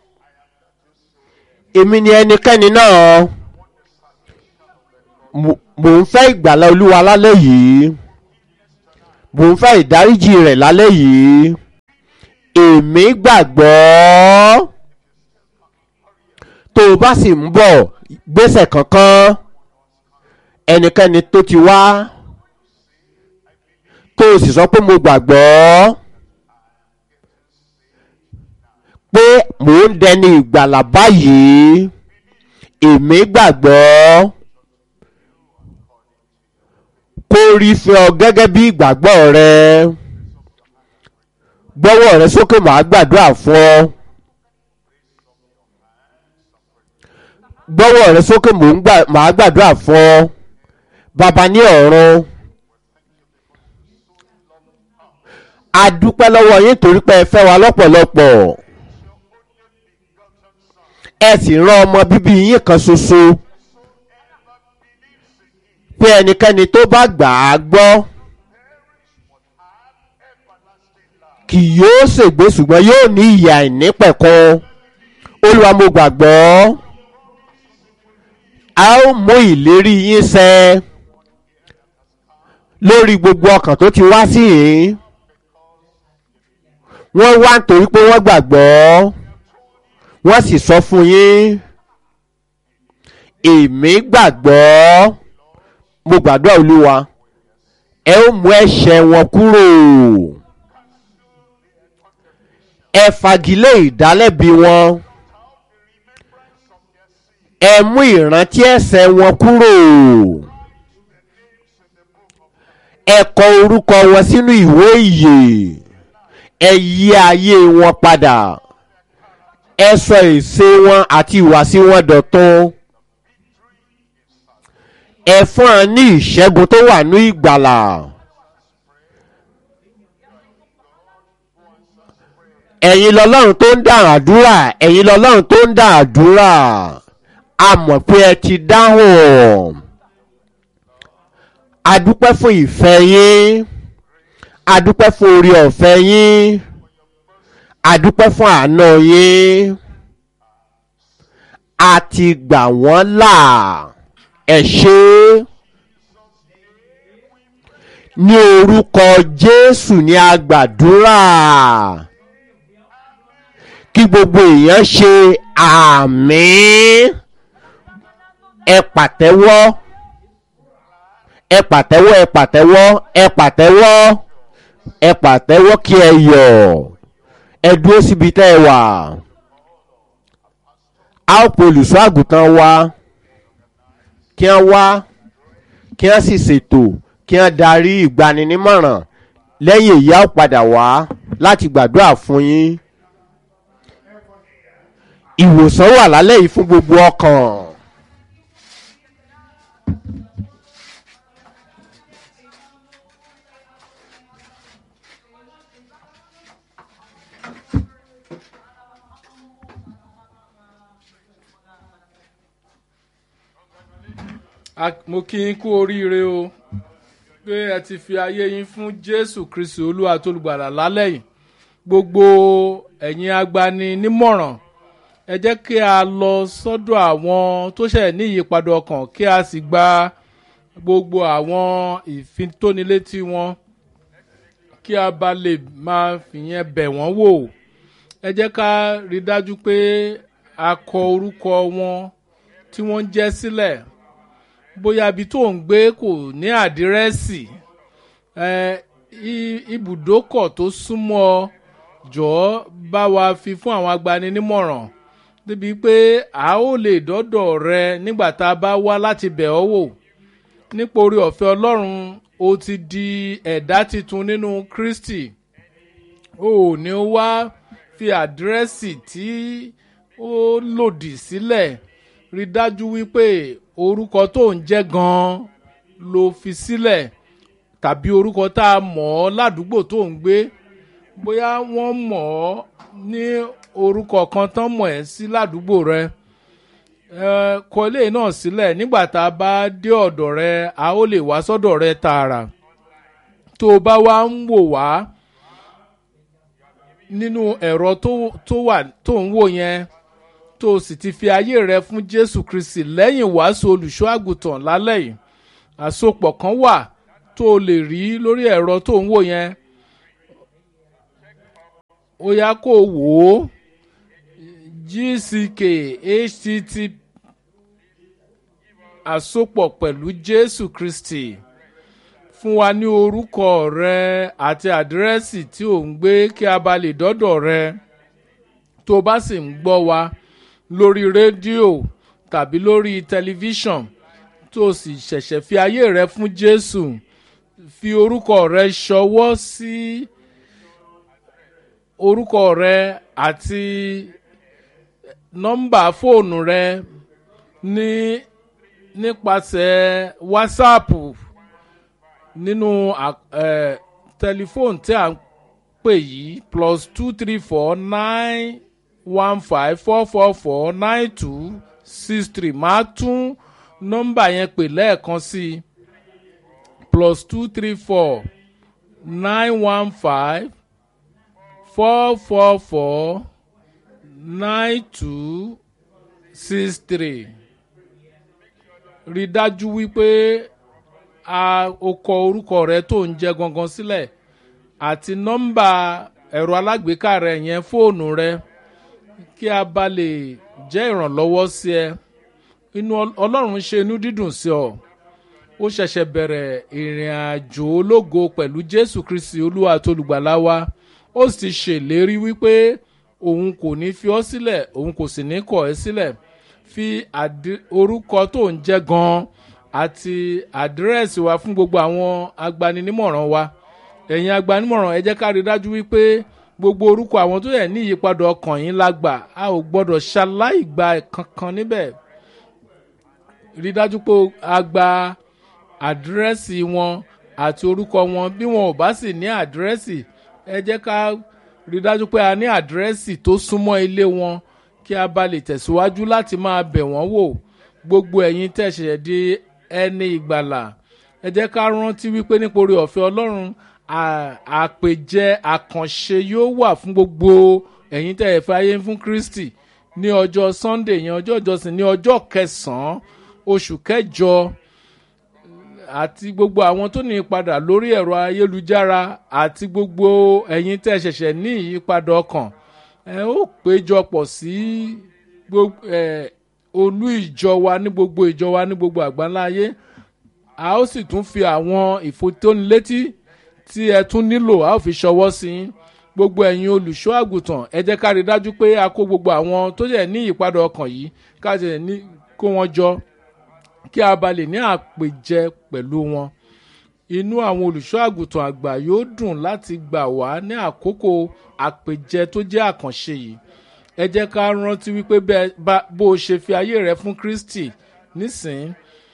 èmi ni ẹnikẹ́ni náà mo ń fẹ́ ìgbàlá olúwa lálẹ́ yìí mò ń fẹ́ ìdáríjì rẹ̀ lálẹ́ yìí èmi gbàgbọ́ tó o bá sì ń bọ̀ gbèsè kankan ẹnikẹ́ni tó ti wá tó o sì sọ pé mo gbàgbọ́ pé mò ń dẹni ìgbàlà báyìí èmi gbàgbọ́ kó rí fẹ́ ọ gẹ́gẹ́ bí ìgbàgbọ́ rẹ gbọ́wọ́ rẹ sókè màá gbàdúrà fún ọ gbọ́wọ́ rẹ sókè màá gbàdúrà fún ọ bàbá ní ọ̀run a dúpẹ́ lọ́wọ́ yín torí pé ẹ fẹ́ wa lọ́pọ̀lọpọ̀ ẹ sì rán ọmọ bíbí yín kan ṣoṣo pé ẹnikẹ́ni tó bá gbà á gbọ́ kì yóò ṣègbé ṣùgbọ́n yóò ní ìyà ìnípẹ̀kun olúwa mo gbàgbọ́ a ó mú ìlérí yín ṣẹ lórí gbogbo ọkàn tó ti wá sí yìí wọ́n wá nítorí pé wọ́n gbàgbọ́ wọ́n sì sọ fún yín èmi gbàgbọ́ mo gbàdúrà olúwa ẹ ó mú ẹ̀ṣẹ̀ wọn kúrò ẹ fagilé ìdálẹ́bi wọn ẹ mú ìrántí ẹ̀ṣẹ̀ wọn kúrò ẹ kọ orúkọ wọn sínú ìwé ìyè ẹ yí ayé wọn padà ẹ sọ èsè wọn àti ìwàsí wọn dọ̀tun ẹ fún ọ ní ìṣẹ́gun tó wà ní ìgbàlà. ẹ̀yin lọ́lọ́run tó ń dá àdúrà ẹ̀yin lọ́lọ́run tó ń dá àdúrà a mọ̀ pé ẹ ti dáhùn a dúpẹ́ fún ìfẹ́ yín a dúpẹ́ fún orí ọ̀fẹ́ yín a dúpẹ́ fún àánú yín a ti gbà wọ́n là ẹ ṣé ní orúkọ Jésù ní a gbàdúrà kí gbogbo èèyàn ṣe àmín ẹ pàtẹ́wọ́ ẹ pàtẹ́wọ́ ẹ pàtẹ́wọ́ ẹ pàtẹ́wọ́ ẹ pàtẹ́wọ́ kí ẹ yọ̀ ẹ dúró síbi tẹ́ ẹ wà a ó pe olùṣọ́ àgùntàn wa kí wọ́n wá kí wọ́n sì ṣètò kí wọ́n darí ìgbaninímọ̀ràn lẹ́yìn èyí a ó padà wá láti gbàdúrà fún yín ìwòsàn wà lálẹ́ yìí fún gbogbo ọkàn. mo kí yín kú oríire o pé ẹ ti fi ayé yín fún jésù kristu olúwa tó lùgbàlà lálẹ́ yìí gbogbo ẹ̀yin agbani nímọ̀ràn ẹ jẹ́ kí a lọ sọ́dọ̀ àwọn tó ṣẹ̀ ní ìyípadà ọkàn kí a sì gba gbogbo àwọn ìfitónilétí wọn kí a bá lè máa fìyẹn bẹ̀ wọ́n wò ẹ jẹ́ ká rí dájú pé a kọ orúkọ wọn tí wọ́n ń jẹ́ sílẹ̀ bóyá ibi tó ń gbé kò ní àdírẹ́sì ibùdókọ̀ tó súnmọ́ jọ̀ọ́ bá wa fi fún àwọn agbaninímọ̀ràn débi pé a ó lè dọ́dọ̀ rẹ nígbà tá a bá wá láti bẹ̀ ọ́ wò nípa orí ọ̀fẹ́ ọlọ́run o ti di ẹ̀dá tuntun nínú kristi o ò ní wá fi àdírẹ́sì tí ó lòdì sílẹ̀ rí dájú wípé orúkọ tó ń jẹ́ gan-an ló fi sílẹ̀ tàbí orúkọ tá a mọ̀ ọ́ ládùúgbò tó ń gbé bóyá wọ́n mọ̀ ọ́ ní orúkọ kan tán mọ̀ ẹ́ sí ládùúgbò rẹ kọ ilé náà sílẹ̀ nígbà tá a bá dé ọ̀dọ̀ rẹ a ó lè wá sọ́dọ̀ rẹ tààrà tó o bá wá ń wò wá nínú ẹ̀rọ tó wà tó ń wò yẹn tó o sì ti fi ayé rẹ fún jésù kristi lẹ́yìn wàásù olùṣọ́ àgùntàn lálẹ́ yìí àsopọ̀ kan wà tó tó o lè rí lórí ẹ̀rọ tó ń wò yẹn ó yá kó o wò ó gck htt àsopọ̀ pẹ̀lú jésù kristi fún wa ní orúkọ rẹ àti àdírẹ́sì tí ò ń gbé kí a bá lè dọ́dọ̀ rẹ tó bá sì ń gbọ́ wa lórí rédíò tàbí lórí tẹlifíṣàn tó sì ṣẹ̀ṣẹ̀ fi ayé rẹ fún jésù fi orúkọ rẹ ṣọwọ́ sí orúkọ rẹ àti nọ́mbà fóònù rẹ ní nípasẹ̀ wásáàpù nínú tẹlifóònù tí a ń pè yìí plus two three four nine one five four four four nine two six three máa tún nọ́mbà yẹn pè lẹ́ẹ̀kan sí i plus two three four nine one five four four four nine two six three rí dájú wípé a o kọ orúkọ rẹ tó ń jẹ gangan sílẹ̀ àti nọ́mbà ẹ̀rọ alágbèéká rẹ yẹn fóònù rẹ kí a bá lè jẹ́ ìrànlọ́wọ́ sí ẹ inú ọlọ́run ṣe inú dídùn sí ọ ó ṣẹ̀ṣẹ̀ bẹ̀rẹ̀ ìrìn àjò ológo pẹ̀lú jésù kristi olúwa àti olùgbàlà wa ó sì ṣèlérí wípé òun kò ní fi ọ́ sílẹ̀ òun kò sì ní kọ̀ ẹ́ sílẹ̀ fi orúkọ tó ń jẹ́ gan-an àti àdírẹ́sì wa fún gbogbo àwọn agbaninímọ̀ràn wa ẹ̀yin agbaninímọ̀ràn ẹ jẹ́ ká rí dájú wípé gbogbo orúkọ àwọn tó yẹ ní ìyípadà ọkàn yín la gbà a ò gbọ́dọ̀ ṣaláìgbà kankan níbẹ̀ rí dájú pé a gba àdírẹ́sì wọn àti orúkọ wọn bí wọn ò bá sì ní àdírẹ́sì ẹ jẹ́ ká rí dájú pé a ní àdírẹ́sì tó súnmọ́ ilé wọn kí a bá lè tẹ̀síwájú láti máa bẹ̀ wọ́n wò gbogbo ẹ̀yin tẹ̀sẹ̀ di ẹni ìgbàlà ẹ jẹ́ ká rántí wípé nítorí ọ̀fẹ́ ọlọ́run àpèjẹ àkànṣe yóò wà fún gbogbo ẹ̀yin tẹ̀ ẹ̀fẹ́ ayé fún kristi ní ọjọ́ sunday yẹn ọjọ́ ìjọsìn ní ọjọ́ kẹsàn-án oṣù kẹjọ àti gbogbo àwọn tó ní ìpadà lórí ẹ̀rọ ayélujára àti gbogbo ẹ̀yin tẹ̀ ṣẹ̀ṣẹ̀ ní ìyípadà ọkàn ẹ ó péjọpọ̀ sí olú ìjọ wa ní gbogbo ìjọ wa ní gbogbo àgbáńlá ayé a ó sì tún fi àwọn ìfotónilétí tí ẹ tún nílò a ó fi ṣọwọ́ sí i gbogbo ẹ̀yin olùṣọ́ àgùntàn ẹ jẹ́ ká rí dájú pé a kó gbogbo àwọn tó jẹ́ ní ìyípadà ọkàn yìí ká jẹ́ ní kó wọn jọ kí a bá lè ní àpèjẹ pẹ̀lú wọn inú àwọn olùṣọ́ àgùntàn àgbà yóò dùn láti gbà wá ní àkókò àpèjẹ tó jẹ́ àkànṣe yìí ẹ jẹ́ ká rántí wípé bó o ṣe fi ayé rẹ fún kristi nísìnyí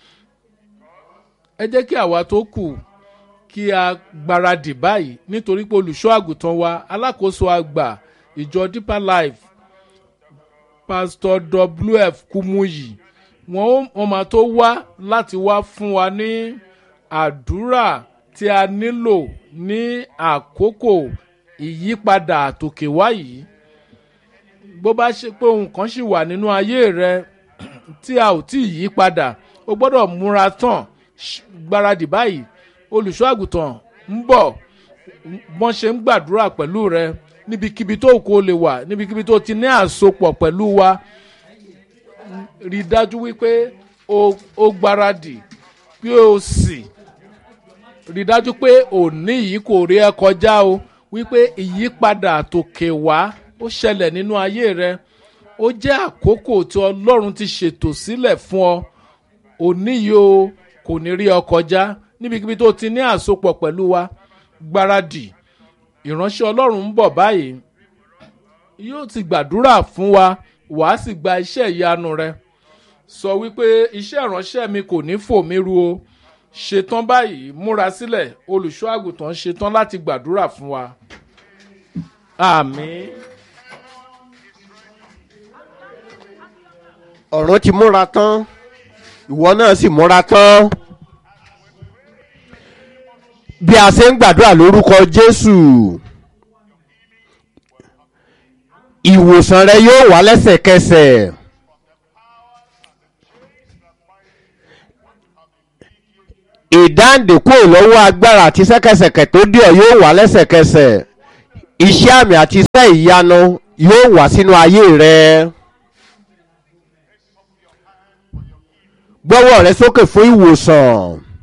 ẹ jẹ́ kí àwa tó kù kí a gbáradì báyìí nítorí pé olùṣọ́ àgùntàn wa alákòóso àgbà ìjọ deeper life pastor wf kumuyi wọn máa tó wá láti wá fún wa ní àdúrà tí a nílò ní àkókò ìyípadà àtòkè wá yìí bó bá ṣe pé ohun kan ṣì wà nínú ayé rẹ tí a ò tí ì yí padà o gbọ́dọ̀ múra tán gbáradì báyìí olùṣọ́ àgùntàn ń bọ̀ wọ́n ṣe ń gbàdúrà pẹ̀lú rẹ níbikíbi tó kó lè wà níbikíbi tó ti ní àsopọ̀ pẹ̀lú wa rí dájú wípé o gbáradì pé o sì rí dájú pé òní yìí kò rí ẹ kọjá o wípé ìyípadà tòkè wá ó ṣẹlẹ̀ nínú ayé rẹ ó jẹ́ àkókò tí ọlọ́run ti ṣètò sílẹ̀ fún ọ òní yìí o kò ní rí ọ kọjá níbikíbi tó ti ní àsopọ̀ pẹ̀lú wa gbáradì ìránṣẹ́ ọlọ́run ń bọ̀ báyìí yóò ti gbàdúrà fún wa wàá sì gba iṣẹ́ ìyanu rẹ sọ wípé iṣẹ́ ìránṣẹ́ mi kò ní fò mí ru o ṣetán báyìí múra sílẹ̀ olùṣọ́ àgùntàn ṣetán láti gbàdúrà fún wa àmín. ọ̀run ti múra tán ìwọ náà sì múra tán bí a ṣe ń gbàdúrà lórúkọ jésù ìwòsàn rẹ yóò wá lẹ́sẹ̀kẹsẹ̀ ìdáǹdè kúrò lọ́wọ́ agbára àti sẹ́kẹsẹ̀kẹ̀ tó dé ọ yóò wá lẹ́sẹ̀kẹsẹ̀ iṣẹ́ àmì àti iṣẹ́ ìyanu yóò wá sínú ayé rẹ. gbọ́wọ́ rẹ sókè fún ìwòsàn.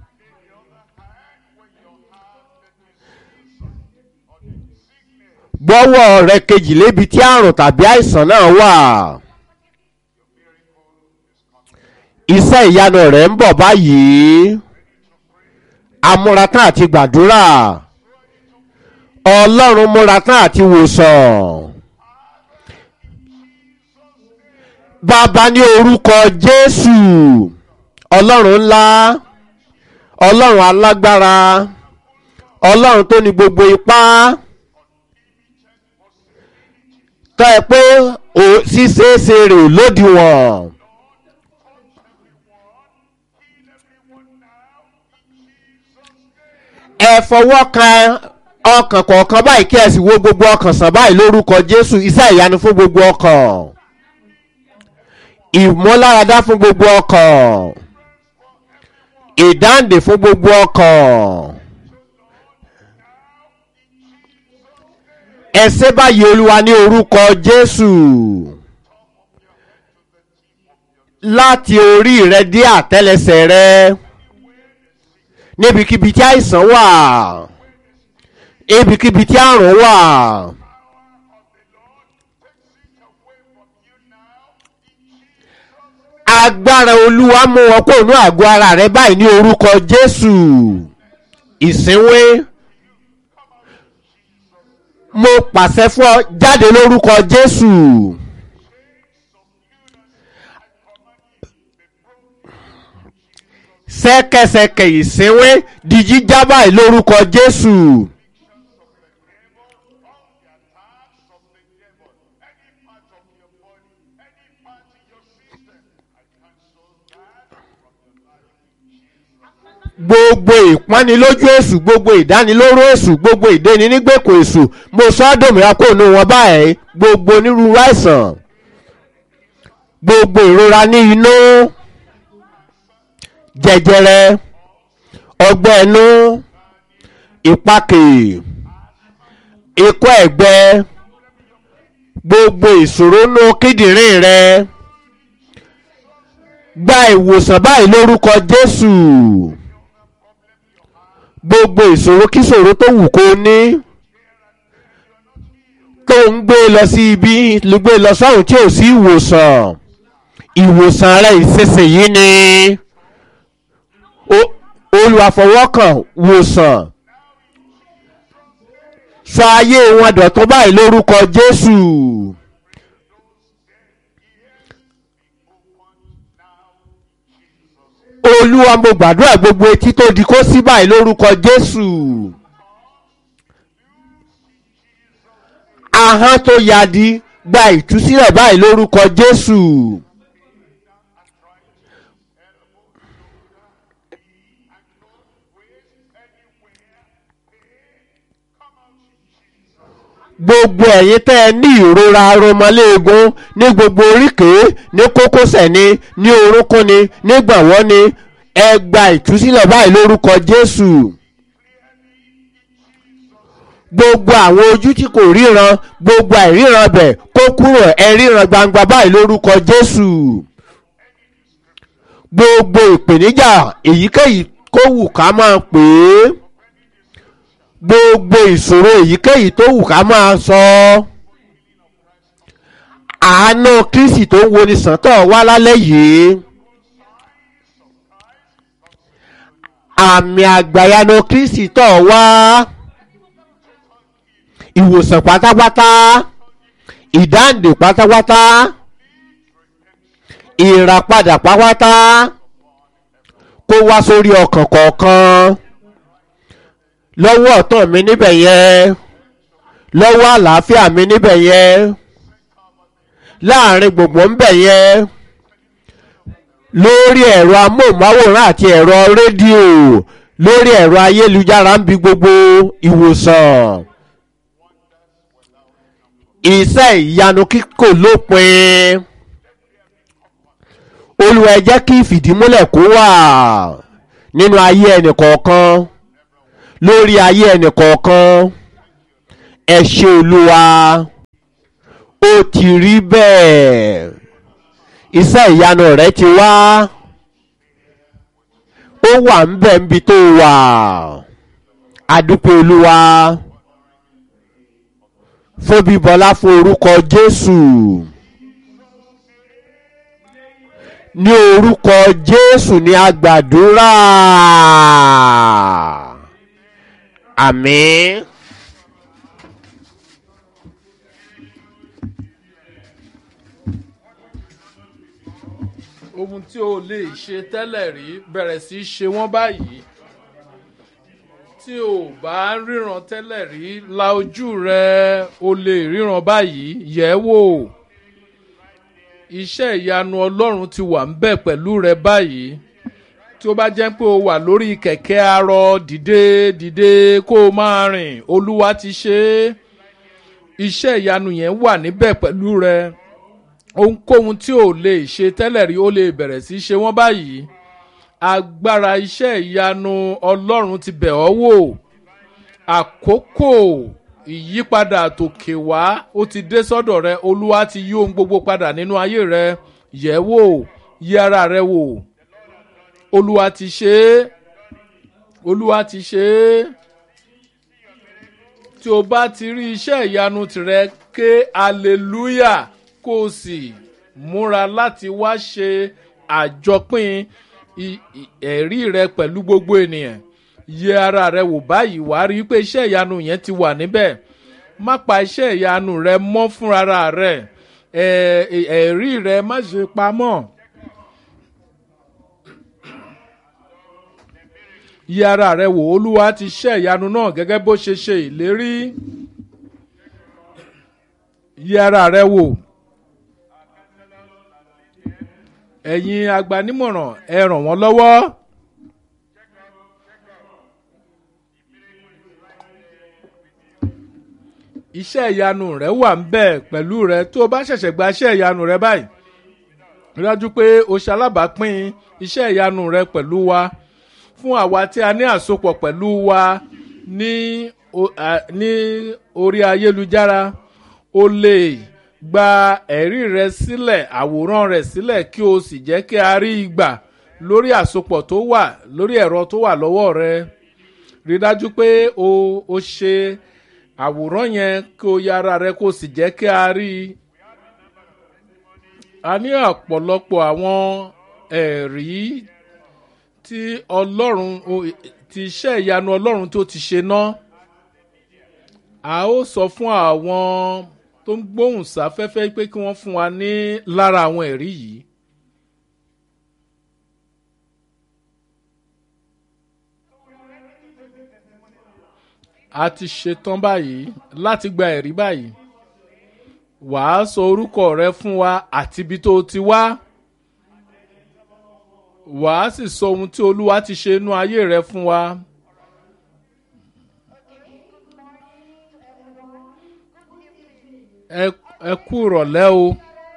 gbọ́wọ́ rẹ kejì lébi tí àrùn tàbí àìsàn náà wà. iṣẹ́ ìyanu rẹ̀ ń bọ̀ báyìí. amúratán àti gbàdúrà. ọlọ́run múratán àti wòsàn. bàbá ní orúkọ jésù ọlọ́run ńlá ọlọ́run alágbára ọlọ́run tó ní gbogbo ipá tọ́ ẹ pé ṣíṣeéṣe rè lódiwọ̀n. ẹ fọwọ́ kan ọkàn kọ̀ọ̀kan báyìí kí ẹ sì wo gbogbo ọkàn sàn báyìí lórúkọ jésù iṣẹ́ ìyanu fún gbogbo ọkàn ìmúláradá fún gbogbo ọkàn ìdáǹdè fún gbogbo ọkàn ẹsẹ báyìí olúwa ní orúkọ jésù láti orí rẹ dé àtẹlẹsẹ rẹ níbikíbi tí àìsàn wà níbikíbi tí àrùn wà. agbára olúwa mú wọn kó inú àgọ́ ara rẹ báyìí ní orúkọ jésù ìsínwé mo pàṣẹ fún ọ jáde lórúkọ jésù. sẹ́kẹsẹkẹ ìsínwé di jíjá báyìí lórúkọ jésù. gbogbo ìpọ́nilójú èṣù gbogbo ìdánilóró èṣù gbogbo ìdéni nígbèkò èṣù mo sọ dòmìnira kó nu wọn báyìí gbogbo onírúurú àìsàn gbogbo ìrora ní inú jẹjẹrẹ ọgbẹ́ inú ìpakè ikọ́ ẹ̀gbẹ gbogbo ìṣòro nú kíndìnrín rẹ gba ìwòsàn báyìí lórúkọ jésù gbogbo ìṣòro kíṣòro tó wù kó ní tó ń gbé lọ sí ibi ló gbé lọ sọ́run tí ò sí ìwòsàn ìwòsàn rẹ ìsinsìnyí ni olùwàfọwọ́kàn wòsàn sọ ayé wọn dọ̀tún báyìí lórúkọ jésù. olúwa mo gbàdúrà gbogbo etí tó di kó sí báyìí lórúkọ jésù ahọ́n tó yadi gba ìtúsílẹ̀ báyìí lórúkọ jésù. gbogbo ẹ̀yin tẹ́ ẹ ní ìrora aromọléegun ní gbogbo oríkèé ní kókósẹ̀ ni ní orúnkún ni ní gbọ̀nwọ́ ni ẹ gba ìtúsílẹ̀ báyìí lórúkọ jésù gbogbo àwọn ojú tí kò ríran gbogbo àìríran bẹ̀ kó kúrò ẹ ríran gbangba báyìí lórúkọ jésù gbogbo ìpèníjà èyíkéyìí kó wù ká máa pè é gbogbo ìṣòro èyíkéyìí tó wù ká máa sọ àánú kristi tó ń woni sàntọ̀ wá lálẹ́ yìí àmì àgbàyanu kristi tọ̀ wá ìwòsàn pátápátá ìdáǹdè pátápátá ìràpadà pátápátá kó wá sórí ọkàn kọ̀ọ̀kan lọ́wọ́ ọ̀tọ̀ mi níbẹ̀ yẹn lọ́wọ́ àlàáfíà mi níbẹ̀ yẹn láàrin gbogbo ńbẹ̀ yẹn lórí ẹ̀rọ amóhùnmáwòrán àti ẹ̀rọ rédíò lórí ẹ̀rọ ayélujára ń bi gbogbo ìwòsàn iṣẹ́ ìyanu kíkò lópin olùwẹ̀ jẹ́ kí ìfìdímúlẹ̀ kó wà nínú ayé ẹnìkọ̀ọ̀kan lórí ayé ẹnìkọ̀ọ̀kan ẹ ṣe olúwa ó ti rí bẹ́ẹ̀ iṣẹ́ ìyanu rẹ ti wá ó wà ń bẹ̀ níbi tó wà adúpẹ́ olúwa fún bíbọlá fún orúkọ jésù ní orúkọ jésù ní agbàdúrà àmín. ohun tí o lè ṣe tẹ́lẹ̀ rí bẹ̀rẹ̀ sí í ṣe wọ́n báyìí tí o bá ríran tẹ́lẹ̀ rí la ojú rẹ o lè ríran báyìí yẹ̀ ẹ́ wò iṣẹ́ ìyanu ọlọ́run ti wà ń bẹ̀ pẹ̀lú rẹ báyìí tí ó bá jẹ́ pé o wà lórí kẹ̀kẹ́ arọ dìde dìde kó o máa rìn olúwa ti ṣe é iṣẹ́ ìyanu yẹn wà níbẹ̀ pẹ̀lú rẹ ohunkóhun tí ò lè ṣe tẹ́lẹ̀ rí ó lè bẹ̀rẹ̀ sí í ṣe wọ́n báyìí agbára iṣẹ́ ìyanu ọlọ́run ti bẹ̀ ọ́ wò àkókò ìyípadà tòkè wá ó ti dé sọ́dọ̀ rẹ olúwa ti yí ohun gbogbo padà nínú ayé rẹ yẹ̀ wò yí ara rẹ wò olúwa ti ṣe é olúwa ti ṣe é tí o bá ti rí iṣẹ́ ìyanu tirẹ̀ ké hallelujah kó o sì múra láti wá ṣe àjọpín ẹ̀rí rẹ pẹ̀lú gbogbo ènìyàn yẹ ara rẹ wò báyìí wá rí i pé iṣẹ́ ìyanu yẹn ti wà níbẹ̀ má pa iṣẹ́ ìyanu rẹ mọ́ fúnra rẹ ẹ̀rí rẹ má ṣe pamọ́. yẹ ara rẹ wò olúwa ti ṣe ìyanu náà gẹ́gẹ́ bó ṣe ṣe ìlérí yẹ ara rẹ wò ẹ̀yin agbanímọ̀ràn ẹ ràn wọ́n lọ́wọ́. iṣẹ́ ìyanu rẹ wà ń bẹ̀ pẹ̀lú rẹ tó o bá ṣẹ̀ṣẹ̀ gba iṣẹ́ ìyanu rẹ báyìí rí dájú pé o ṣe alábàápín iṣẹ́ ìyanu rẹ pẹ̀lú wa fún àwa tí a ní àsopọ̀ pẹ̀lú wa ní ní orí ayélujára o lè gba ẹ̀rí rẹ sílẹ̀ àwòrán rẹ sílẹ̀ kí o sì jẹ́ kí a rí i gbà lórí àsopọ̀ tó wà lórí ẹ̀rọ tó wà lọ́wọ́ rẹ rí dájú pé o o ṣe àwòrán yẹn kí o yára rẹ kó o sì jẹ́ kí a rí i. a ní ọ̀pọ̀lọpọ̀ àwọn ẹ̀rí tí ọlọ́run ti iṣẹ́ ìyanu ọlọ́run tó ti ṣe ná. a ó sọ fún àwọn tó ń gbóhùn sáfẹ́fẹ́ pé kí wọ́n fún wa ní lára àwọn ẹ̀rí yìí. a ti ṣetán báyìí láti gba ẹ̀rí báyìí wàá sọ orúkọ rẹ fún wa àti ibi tó ti wá wàá sì sọ ohun tí olúwa ti ṣe inú ayé rẹ fún wa. ẹ kú ìrọ̀lẹ́ o.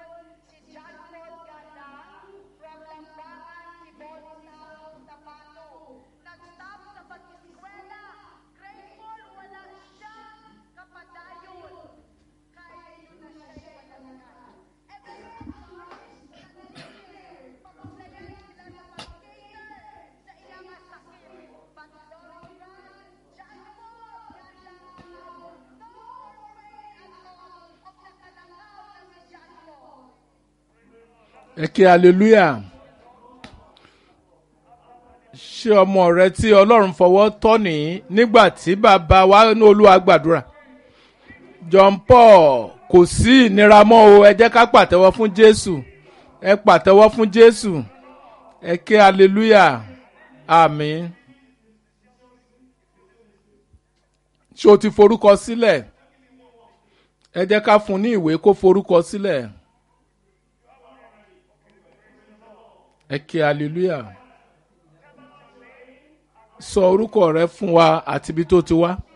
ẹ kí hallelujah ṣé ọmọ rẹ tí ọlọ́run fọwọ́ tọ́ ní nígbà tí bàbá wa ní olúwa gbàdúrà john paul kò sí ìnira mọ́ o ẹ jẹ́ ká pàtẹ́wọ́ fún jésù ẹ pàtẹ́wọ́ fún jésù ẹ kí hallelujah àmín ṣé o ti forúkọ sílẹ̀ ẹ jẹ́ ká fún ní ìwé kó forúkọ sílẹ̀. ẹ kí hallelujah sọ orúkọ rẹ fún wa àti ibi tó ti wá.